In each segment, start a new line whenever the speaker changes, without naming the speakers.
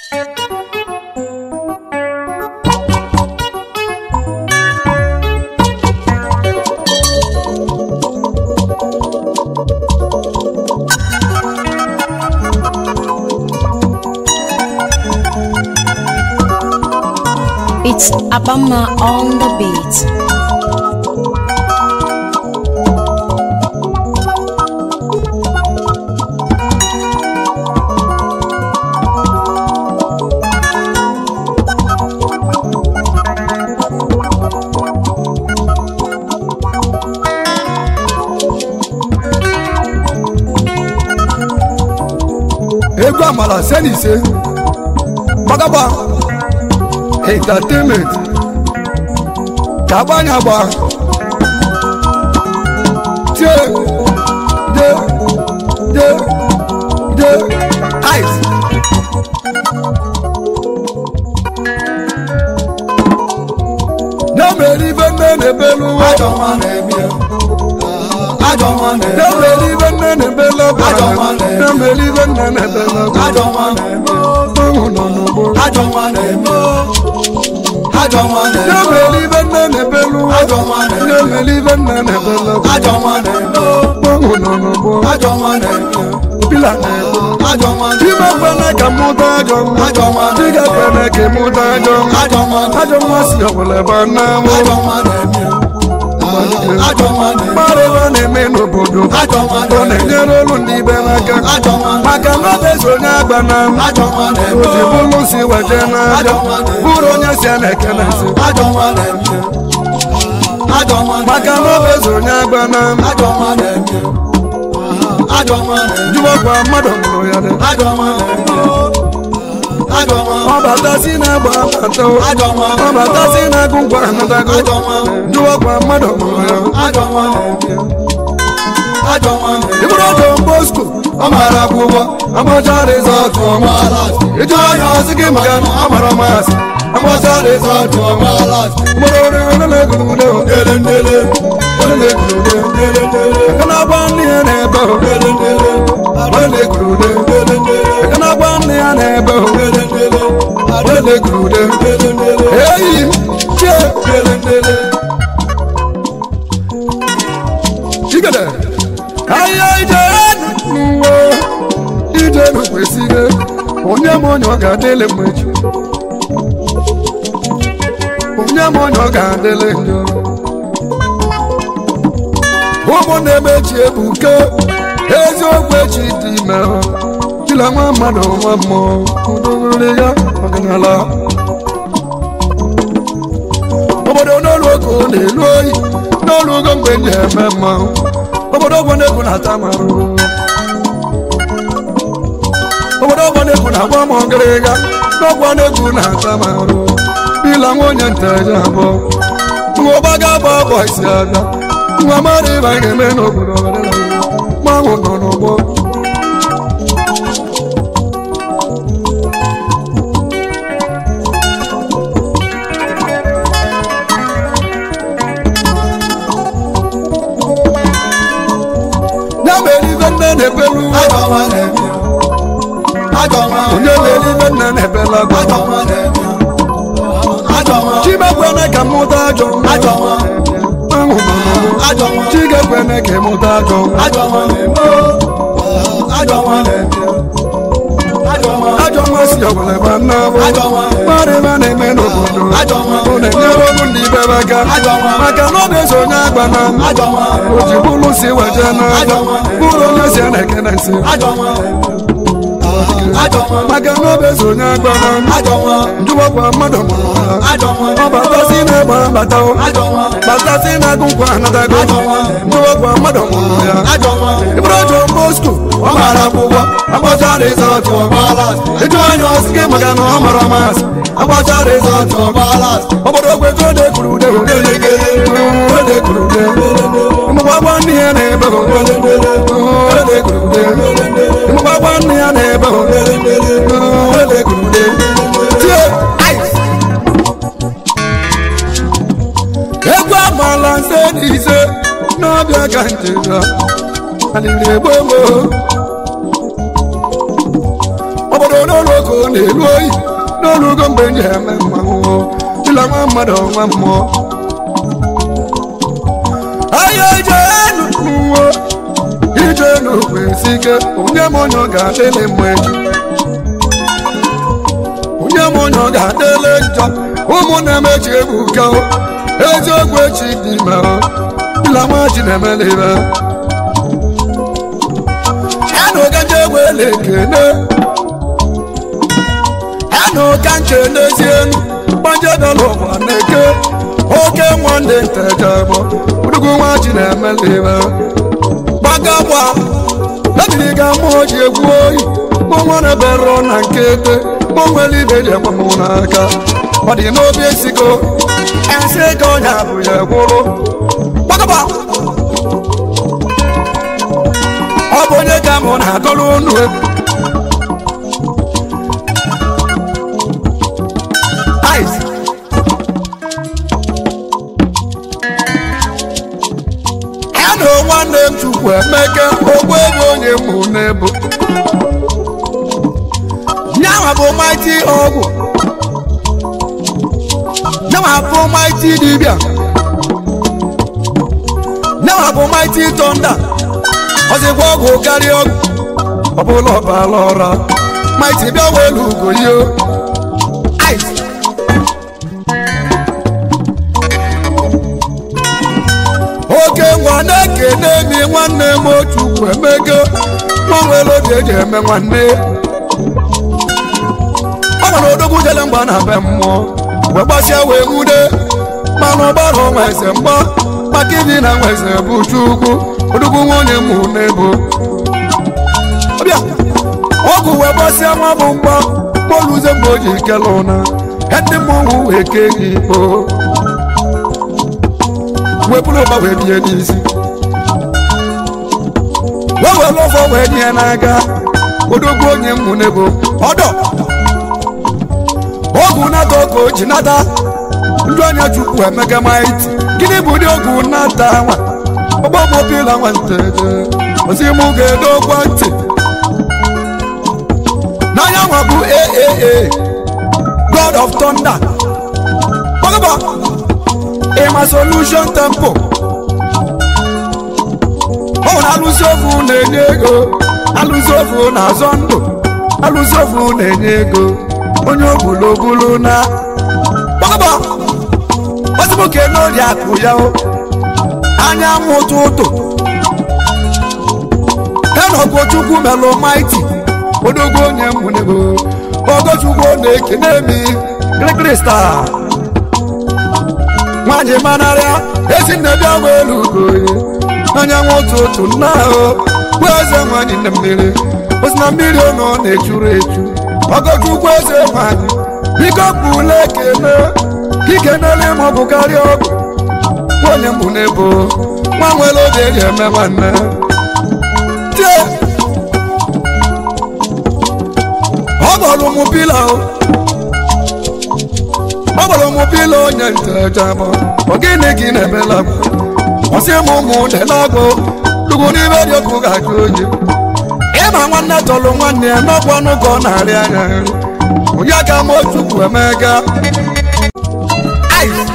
It's Abama on the beat.
egwu amala se na ise gbagagba entertainment ka agbanya agba tie de de de ice na-emeri ibe nne na-ebelu ụwa na-emeri ibe nne na-ebelu ọbara na-emeri ibe nne na-ebelu ọbara ọnwụ nọ n'ugbo na-emeri ibe nne na-ebelu ụwa na-emeri ibe nne na-ebelu ọbara ọnwụ nọ n'ugbo pila na-egbu Chima kwene ka mụta ajọ nwa Chiga kwene ka mụta ajọ nwa Ajọ nwa si ọbụla ebe na mụ Mmadụ ebe a na-eme n'obodo Ọ na-enyere olu ndị ibe n'aka Maka na ọ bụ onye agba na m O ji bụlụ si weje n'aja Bụrụ onye si a na-eke na nsị Maka na ọ bụ onye agba na m Jụwakwa mmadụ mụrụ ya dị Ọ batasi na-agba abata Ọ batasi na-agụ ngwa anatago Jụwakwa mmadụ mụrụ ya Ibụrụ ọjọ Bosco ọ mara akwụkwọ amacha rizọtụ ọma ịjụ anya ọsị gị maka na ọ mara masị amacha rizọtụ ọma mụrụ ọrụ onye na-egwurude onye na-egwurude aka na-agba nne ya na-ebe onye na-egwurude aka na-agba nne ya na-ebe onye na-egwurude eyi m chie chigede ahịa ijere n'uwe ije n'okwesịghị onye m onye ọ ga-adịle mgbe echi onye m onye ọ ga-adịle njọ ụmụ na-emechi ebuke eziokwu echi dị ime chila nwa mmadụ nwa mmụọ udogori ya ọdịnala obodo n'olu oge ọ na-elu oyi n'olu ogo mgbe ndị eme mmanwụ obodo ọgbọ na-egwu na-ata m arụrụ obodo ọgbọ na-egwu na-agba m ọgịrịga n'ọgbọ na-egwu na-ata m arụ bila nwa onye nteje abụọ nwa ọgbaga agba bọ isi abịa nwa mmadụ ịba ga-eme n'obodo mmanwụ nọ n'ụgbọ ya mere ibe nne na-ebelu onye mere ibe nne na-ebelu agwa chimekwene ka mụta ajọ ahụ chigekwene ka mụta ajọ ajọ nwa si ọbụla ebe nna bụ mmadụ ebe a na-eme n'obodo ọ na-enyere ọrụ ndị ibe aka maka na ọ bụ onye agba na o ji bụrụ si weje n'aja bụrụ onye si a na-eke na nsị maka na ọ bụ onye agba na njụwakwa mmadụ mụrụ ha ọ batasi na-egba bata batasi na-agụ nkwa anatago njụwakwa mmadụ mụrụ ya ịbụrụ ọjọ Bosco ọ mara akwụkwọ agbacha rizọtụ ịjụ anya ọsị gị maka na ọ mara masị agbacha rizọtụ obodo ogwe ka ode kwuru ude ode kwuru ude ụmụgbagba nne ya na-ebe ode kwuru ude ụmụgbagba nne ya na-ebe ode kwuru ude tie ice egwu amala nse na ise n'ọbịa ka njega alịrị egbo gboo obodo n'ụlọ ka ọ na-elu oyi n'olugo mgbe m ji eme mmanwụ dịla nwa mmadụ nwa mmụọ ahịa ijenu n'uwe ijenu kwesị ike onye m onye ọ ga-adịlị mma echi onye m onye ọ ga-adịlị njọ ụmụnne m echi ebuka o. eziokwu echi dị ime o. dịla nwa ji na-emela ibe ẹnu kẹjẹ wele kene ẹnu kanche n'ezienu gbanje dọlọ wa n'eke oke nwanne nteje bụ udugu nwa ji na-emelibe gbagagba ebiri ga mmụọ ji egwu oyi mụ nwere berọ na nkete mụ nwere ibe ji ekwe m n'aka ọ dị n'obi esigo esi ego onye abụ ya gwụrụ gbagagba ọ bụ onye ka mụ na-agọrọ unu egwu Ice. ya na nwanne m chukwu emeke ogbu ebe onye mụ n'ebu nyawa bụ maiti ọgwụ nyawa bụ maiti dibịa nyawa bụ maiti tọnda ọzịkwa ọgwụ karịa ọgwụ ọbụla ọbara ọra maiti bịa welu ugo yo ice oke ngwa na-ekene mi nwanne m otu emego nwa nwere obi eji eme nwanne ọ nwere odogwu jele mgba na be mmụọ wee gbasịa wee nwude mana ọgbara ọnwa eze mgba maka ibi na nwa eze bụ chukwu odogwu nwunye mụ n'ebo ọbịa ọgwụ wee gbasịa nwa bụ mgba moluze mgbe o ji kele ụna ndị mmọnwụ wee kee gị ikpo wee bụrụ ụba wee bie n'isi wee were ụfọ wee nye n'aka odogwu onye mmụ n'ebo ọdọ ọgwụ nata oge o ji nata ndị onye chukwu emega maiti gịnị bụ ụdị ọgwụ nata nwa ọgbọmọbila nwanteje ozi mụ ga-edokwa ntị n'anya nwa bụ aaa god of thunder gbagaba ịma solution tempo ọ nwere alụsị ofu na-enye ego alụsị ofu na-azọ ndụ alụsị ofu na-enye ego onye obulobulu na gbagaba ozimoke n'ori akụ ya o anyanwụ ụtụtụ enogochukwu melụ maiti odogwu onye mmunego ogochukwu na-ekene mi krikrista nwanyị manarịa ezinne bịa welu ugoye anyanwụ ụtụtụ nna ahụ bụ eze nwanyị na mmiri osi na mmiri ọ nọ na-echuru echu ọgọchukwu eze nwanyị biko bụla ekene ikenele ma ọ bụ karịa ọgụ onye mbụ n'ebo nwa nwere oge eji eme nwanne tie ọ gbọrọ ụmụ pila o ọ gbọrọ ụmụ pila onye ntejabọ ọ gịnị gị na-emela ọsị m ụmụ delagbo dugwu n'ime dị ọkụ ga-ajụ oyi ịma nwanne tọrọ nwanne ya n'ọkwa ọnụ ka ọ na-arị anya nri onye ka m chukwu emega Ice.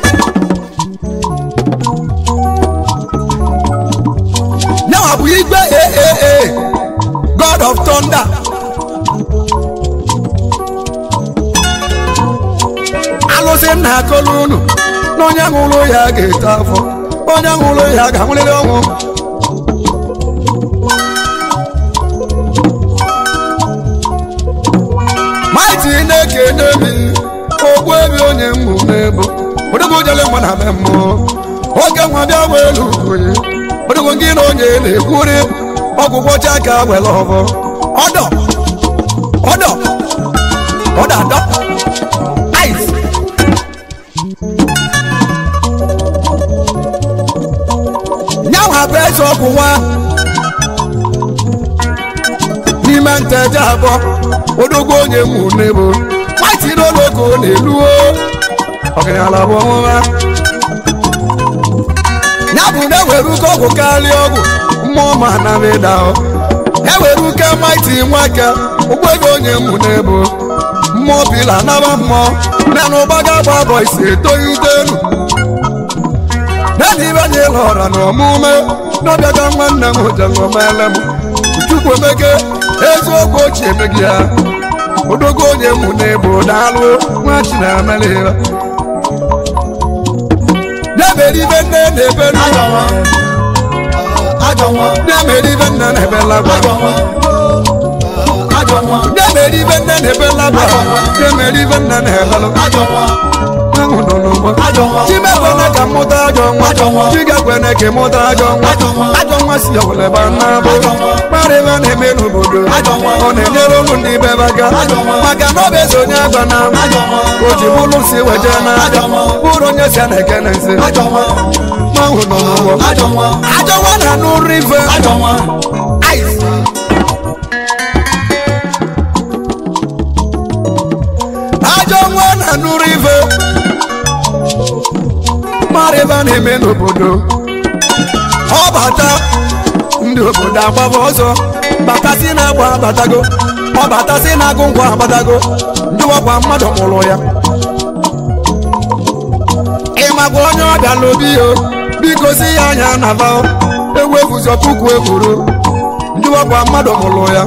Now bụ igwe aaa god of thunder alụsị nna akọlụ unu na onye ṅụrụ ya ga-eto afọ onye ṅụrụ ya ga-anwụrịrị ọnwụ maiti na-ekene mi ogbu ebe onye mmụ n'ebo odogwu jele mgbe na be mmụọ oge nwa bịa welu oye odogwu gị na onye na-ekwuri ọgwụgwọ chaka were ọbọ ọdọ ọdọ ọdọ adọ ice nyanwa bụ eze ọgwụ nwa n'ime nteje abụọ odogwu onye mụ n'ebo maiti n'ologo na-eluo ọgaranya bụ ọmụma ya bụ na ewere uke ọgwụ karịa ọgwụ mmụọ ma na meda ewere uke maiti nweke ụgbọego onye mụ n'ebo mmụọ bila naba mmụọ nena ụgbaga gba bọ isi etoghite elu nena ibe anyị lọra na ọmụme n'ọbịaga nwanne m jelomele m chukwu emeke eziokwu ochie emeghị ya odogo onye mụ n'ebo daalụ nwa chinameliba na-emere ibe nne na-ebe na-emere ibe nne na-ebe lagwa na-emere ibe nne na-ebe lagwa na-emere ibe nne na-ebe lagwa ahụ nọ n'ụgbọ chimekwene ka mụta ajọ nwa chigekwene ka mụta ajọ nwa ajọ nwa si ọbụleba nnabụ mara ebe a na-eme n'obodo ọ na-enyere ụlụ ndị be aka maka na ọ bụ eze onye agba na o ji bụrụ si weje n'aja bụrụ onye si a na-ekene nsi ahụ nọ n'ụgbọ ajọ nwa na anụ rive ice ajọ nwa na anụrụ ife mara ebe a na-eme n'obodo ọ bata ndị obodo agbaba ọzọ batasị na-agba abatago ọ batasị na-agụ ngwa abatago ndị ọgwa mmadụ mụrụ ya ịmakwa onye ọbịa n'obi yo biko si ya anya na va ewu eguzo puku ekwuru ndị ọgwa mmadụ mụrụ ya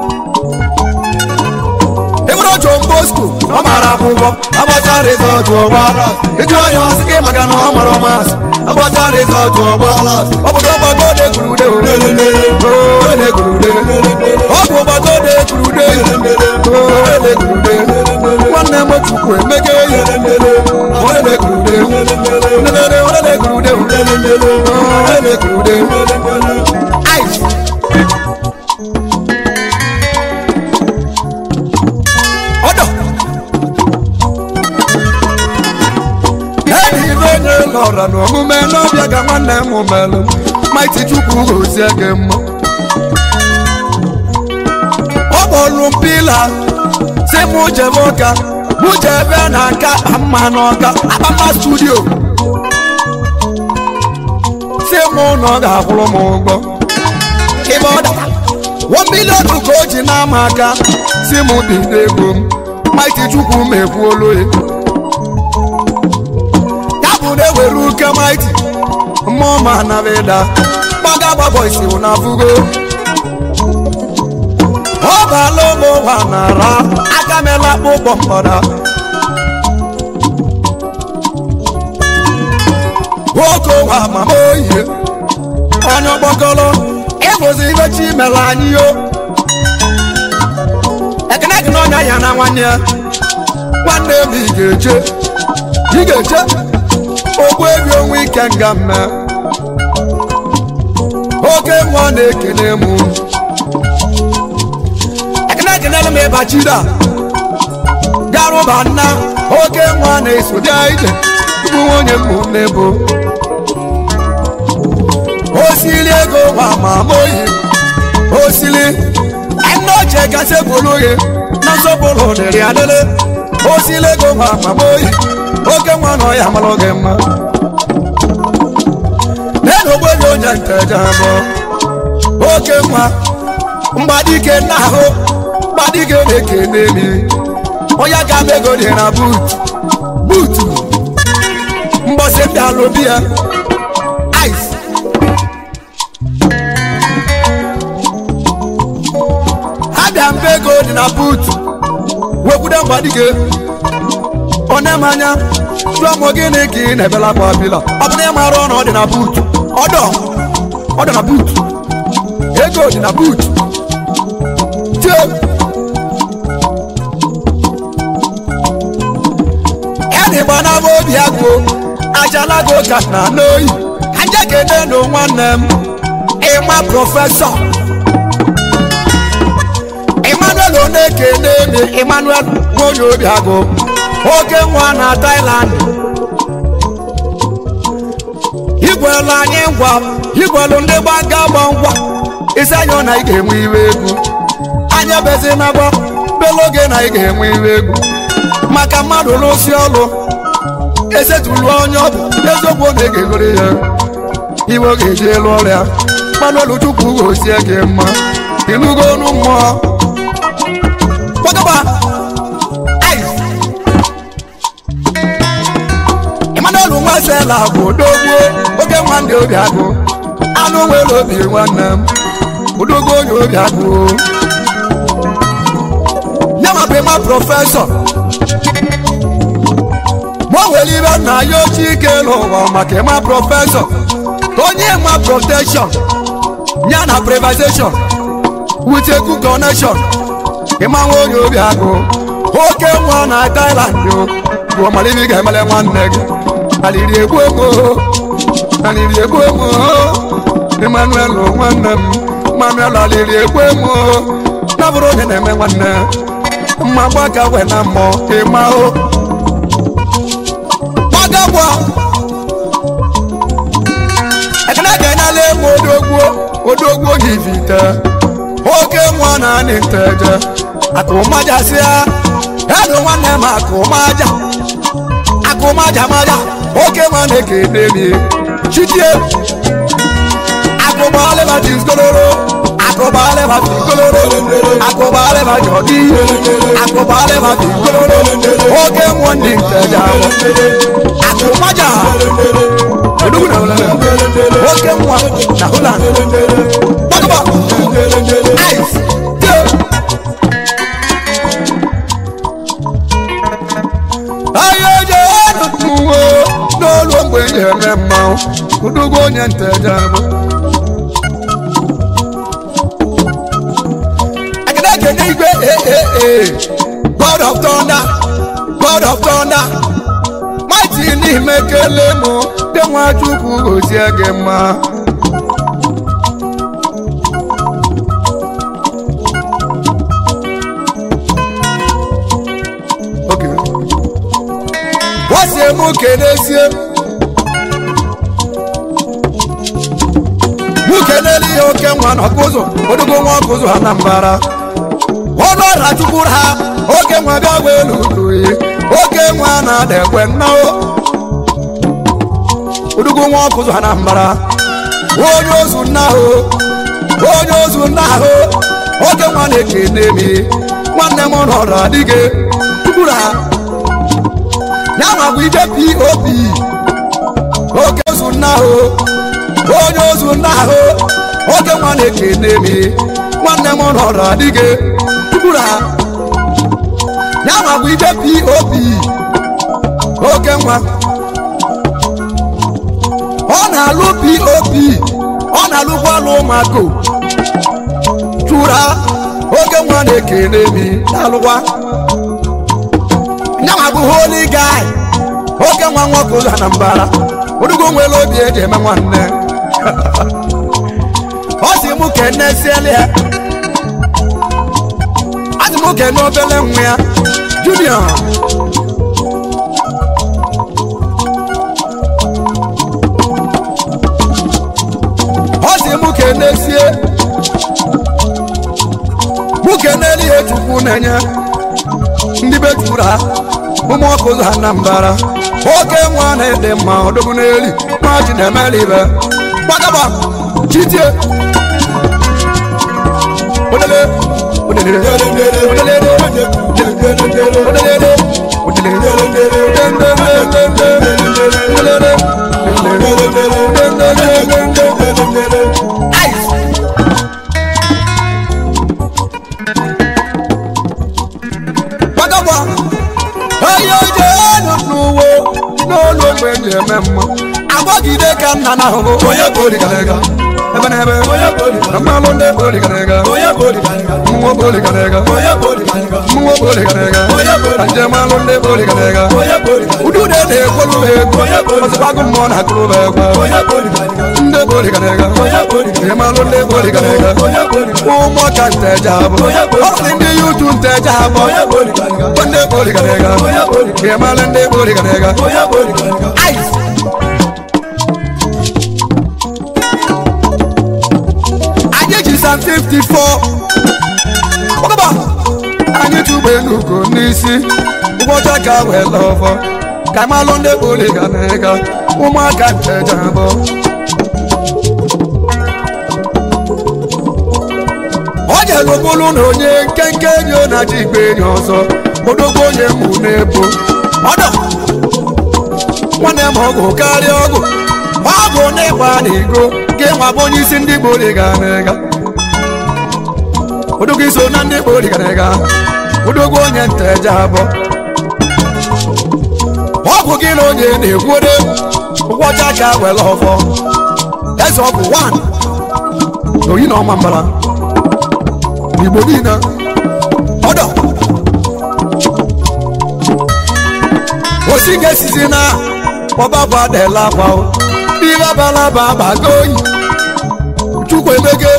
ịbụrụ John Bosco ọ mara akwụkwọ agbacha rizọtụ ọgba ịjụ onye ọsị gị maka na ọ mara ọmasị agbacha rizọtụ ọgba ọ bụ ọgbago de kurude ode kurude ọ bụ ọgbago de kurude ode kurude nwanne m chukwu emege ihe ode kurude ode kurude ode kurude ice ọdọ enyi ibe onye lọra n'omume n'ọbịa ka nwanne m melụ maiti chukwu gozie gị mma ọ kpọrụ mpila si mụ jebe ụka mụ jebe na nka mma n'ọka akpama studio si mụ na ọ ga-akwụrụ m ụgwọ ịbe ọ dara one million ka o ji n'ama aka si mụ dị n'ego m maiti chukwu m ekwuolu ya ya bụ na ewere uke maiti mmụọ ma anabịda gbaga gbabọ isi na fugo ọ baala ụmụ ụwa nara aka mela akpụkpọ mgbada nwoke ụwa mama oyi onye ọgbakọrọ ịbụzi ibe chi mere anyị yo ekene gị n'ọnya ya na nwanne ya nwanne m ị ga-eche ị ga-eche ogbu ebi onwe ike nga mme oke nwa na-ekene m ekene ekenela m ịbachida garụba nna oke nwa na-eso bịa ije bụ nwunye m n'ebo osili ego nwa ma moyi osili ẹnna ọjẹ gase bolóye nasọpọlọ dẹrẹ adẹlẹ osili ego nwa ma moyi oke nwa nọ ya malọ gị mma nenu ogbenye onye nteja abụọ oke nwa mgbadike n'ahụ mgbadike na-ekene mi onye ga m ego dị na buut buutu mbọsị ndị alụbi ya ice abịa mbe ego dị na buutu wekwude mgbadike onye m anya jụọ m gịnị ka ị na-ebelakwa bila ọ bụ na ị mara ọnụ ọ dị na buutu ọdọ ọ dị na buutu ego dị na buutu tie ya na ịgba na obi agụ ajalago ka na n'oyi aja kene na nwanne m ịma prọfesọ emmanuel onekene mi emmanuel nwonye obi agụ oke nwa na thailand igwelu anyị ngwa igwelu ndị gbaga gba ngwa isi anyị na ị ga-enwe iwe egwu anyị ebezi na gba belu oge na ị ga-enwe iwe egwu maka mmadụ rụsi ọrụ esetulu onye ọ bụ eziokwu ọ na-egegoro ya iwe ọ ga-eji elu ọrịa manuel chukwu gosie gị mma ịnụgo ọnụ mmụọ gbagaba Emmanuel Nwasela bụ odogwu oge nwanne obi agụ anụ nwere obi nwanne m odogwu onye obi agụ ya ma bụ ịma prọfesọ ma o nwere ibe nna ya ochie ike n'ụwa maka ịma prọfesọ ka onye ma protection ya na privatization with a good connection ịma nwa onye obi agụ oke nwa na Thailand o bụ ọmaliri ga-emele nwanne gị aliri egbu emo aliri egbu emo Emmanuel nwanne m Emmanuel aliri egbu emo na bụrụ onye na-eme nwanne mma gbaka we na mmụọ ịma o gbagagwa ekene ga-enyela emu odogwu odogwu yivite oke nwa na anị nteje akụmajasịa elu nwanne m akụmaja akụmaja maja oke nwa na-ekene mi chitie akụbalịba tiskoloro akụbalịba tiskoloro akụbalịba jọdi akụbalịba tiskoloro oke nwa ndị nteje akụmaja odogwu na holland oke nwa na holland gbagaba ice ahịa eje nụwo n'olu mgbe eji eme mmanwụ udugo onye nteje bụ ekene ekene igwe ee god of thunder god of thunder mighty n'ime kele mụ dị nwa chukwu gozie gị mma Okay. wọ́n mú kéde sí e. mú kéde ní oke nwa na kụzụ odugbo nwa kụzụ anambara ọnụ ọra chukwuru ha oke nwa bịa welu uduyi oke nwa na-ada ekwe nnao odugbo nwa kụzụ anambara onye ozu nna ahụ onye ozu nna ahụ oke nwa na-ekene mi nwanne m nọrọ adịghị chukwuru ha yanwa bụ ije pop oke ozu nna ahụ onye ozu nna ahụ oke nwa na-ekene mi nwanne m nọrọ adịghị tukwuru ha yanwa bụ ije pop oke nwa ọ na-alụ pop ọ na-alụkwa alụ ụmụaka chụrụ ha oke nwa na-ekene mi na-alụkwa nyanwa bụ holy guy oke nwa nwoke ụzọ na mbara odugo nwere obi eji eme nwanne ọ sị mụ kene siele ya ọ sị mụ kene obele nwa ya junior ọ sị mụ kene sie mụ kene ihe chukwu na-enye ndị be juru ha ụmụ ọkụ ụzọ ha na mbara oke nwa na-ede mma ọdọgbu n'eli nwa ji na-emeli ibe gbagaba chitie odele odele odele odele Ice. gbagagba onye oje enu n'uwe n'olu ogbe ji eme mma agbagide ka nna na ahụhụ onye boligarega ebe na ebe na mmalụ ndị boligarega mmụọ boligarega mmụọ boligarega na njem alụ ndị boligarega udude na-ekwolu ha egwu ọzọkwagụ mmụọ na akụrụ ha egwu ndị boligarega njem alụ ndị boligarega ụmụaka nteja abụ ọ dị ndị yutu nteja abụ ndị boligarega njem alụ ndị boligarega ice anyị ji sam 54 ọgaba anyị tụgbe n'ugo n'isi ụbọchị ka wee lọfọ ka malụ ndị boliga na-ega ụmụaka nteja abụ elu bụrụ na onye nkenke enyi ọ na-aji igbe enyi ọzọ odogwu onye mụ na-ebo ọdọ nwanne m ọgwụ karịa ọgwụ ọgwụ na ịgba na igo gị nwa bụ onye isi ndị Igbo dị ga na-ega odogwu iso na ndị Igbo dị ga na-ega odogwu onye nteje abụọ ọgwụ gị na onye na-egwude ụgwọcha ka were ọfọ eze ọgwụ 1 oyi na ọma mbara n'igbo niile ọdọ osi ga-esizi na ọbabụ adela akwa ihe abalaba agbago oyi chukwu emege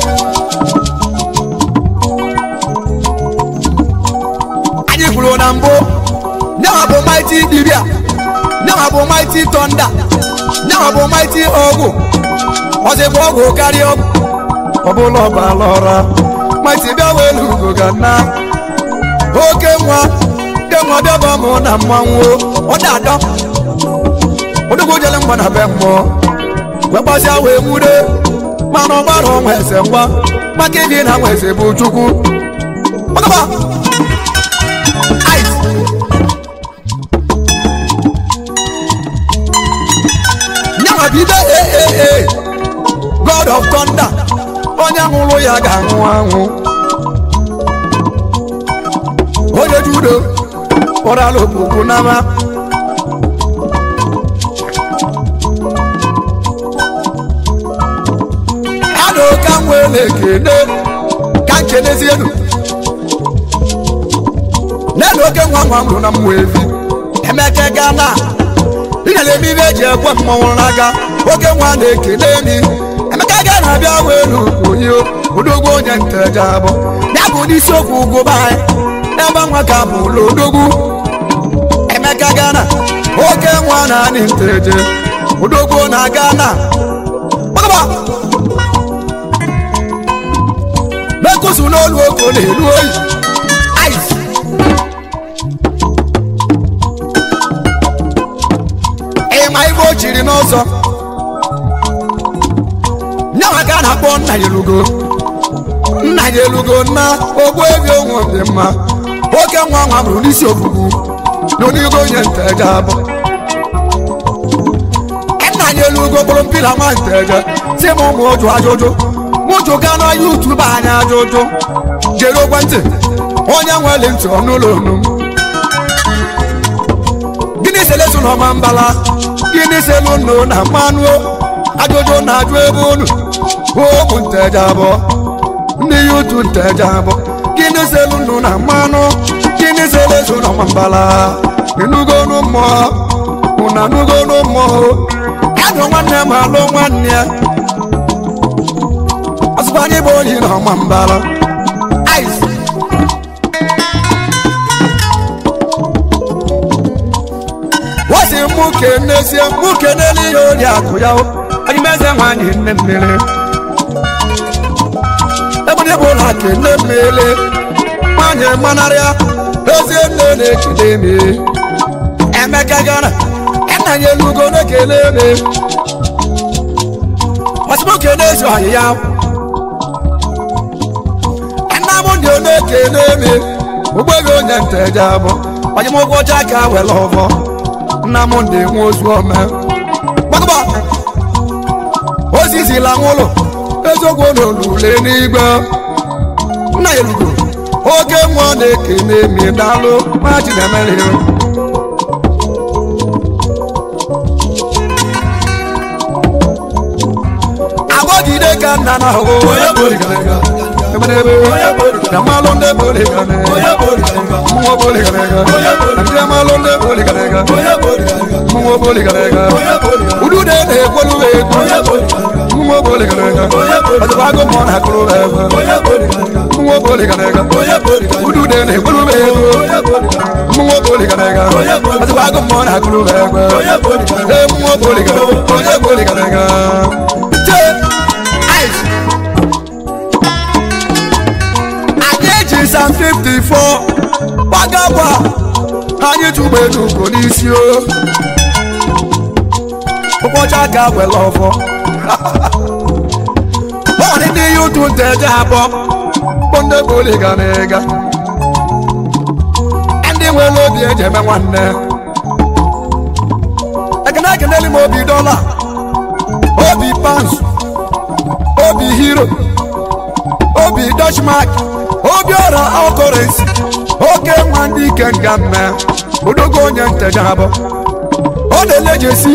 anyị kwuru na mbụ nyawa bụ maiti dibia nyawa bụ maiti tọnda nyawa bụ maiti ọgwụ ọzịbụ ọgwụ karịa ọgwụ ọbụla ọbala ọra maiti bịa welu ugo ga na oke nwa ke nwa bịaba mụ na mmanwụ ọ da-adọ odogwu jele mgba na be mmụọ wee gbasịa wee nwude mana ọgbara ọnwa eze ngwa maka ịdị na nwa eze bụ chukwu ọgaba ice nyanwa bido ee god of thunder onye nwụrụ ya ga-anwụ anwụ onye judo ụrala okpukpu n'ama ada ka m wee na-ekene ka nkenezienu nenu oke nwa nwa mụrụ na mmụọ evi emeke gana ịnyere eme ihe eji ekwe mmọnwụ n'aka oke nwa na-ekene mi emeka ga na-abịa welu onye odogwu onye nteja abụ ya bụ n'isiokwu ugwu be anyị ebe nwa ka bụ ụlọ odogwu emeka gana oke nwa na anị nteje odogwu na gana gbagaba mekusu n'olu oko na-elu oyi ice ịma ibe o chiri n'ọzọ nyawa ka a na-akpọ nna ya elugo nna ya elugo nna ogbu ebi onwe dị mma oke nwa nwa bụrụ n'isi ofufu n'onigo onye nteje abụ nna ya elugo kpụrụ mpila nwa nteje si m ụmụ ụjụ ajụjụ mụjụ ga na yutubu anya ajụjụ jere ekwentị onye nwere ntị ọnụụlọ onu m gịnị selesu na ọma mbala gịnị selu nnu na mmanụ ajụjụ na-ajụ ebe unu ụmụ nteje abụọ ndị yutu nteje abụọ gịnị selu nnu na mmanụ gịnị selesu na ọma mbala ịnugonu mmụọ ụna nugonu mmụọ adụ nwanne m alụ nwanne ya ọsụkwa anyị bụ oyi na ọma mbala ice wasi mụ kenezie mụ kenele ihe ori akụ ya anyị meze nwanyị nne mmiri ebụdị bụ ụlọ kene mmiri nwanyị manarịa ezie nne na-ekele me emeka gara nna ya elugo na-ekele me wasi mụ kenezi ọyị ya nna m dị na-ekele me ụgbọghị onye nteje abụ onye m ụgwọ ọcha ka were ọfọ nna m ndị nwe ozu ome gbagba ozizila nwụlụ eziokwu n'olule n'igwe nna ya elugo oke mmụọ na-ekene mi daalụ ma chinemere agbọgide ka nna na ahụ Yamalụ ndị boligarega mmụọ boligarega ndị amalụ ndị boligarega mmụọ boligarega udude na-ekwolu egwu mmụọ boligarega ọzọbago mmụọ na-akụrụ egwu mmụọ boligarega udude na-ekwolu egwu mmụọ boligarega ọzọbago mmụọ na-akụrụ egwu ee mmụọ boligarega onye boligarega jee ice anyị sam 54 gbagagba anyị tụgbe n'ugo n'isi o ụbọchị aka were ọfọ ọdị ndị ya ụtụ nteje abụọ bụ ndị bụli ga na ịga ndị nwere obi eji eme nwanne ekene ekeneli m obi dọla obi pans obi hero obi dutchmark obi ọra ọkọrensi oke nwa ndị ike nga mme odogo onye nteja abụ ọ na-ele jesi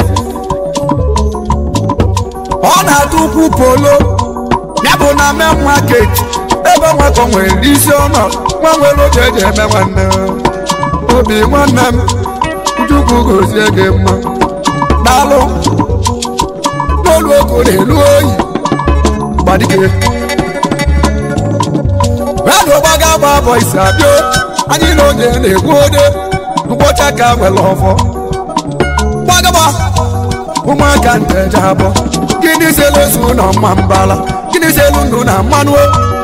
ọ na-atụ ukwu polo ya bụ na main market ebe nwakọ nwere isi ọnọ nwa nwere oge eji eme nwanne obi nwanne m chukwu gozie gị mma daalụ n'olu ogo na-elu oyi gbadike redụ gbaga gba bọ isi abịa anyị na onye na-egbu ode mkpọcha ka nwere ọfọ gbagaba ụmụaka nteja abụọ gịnị selu ezu na mma mbala gịnị selu ndụ na mmanụ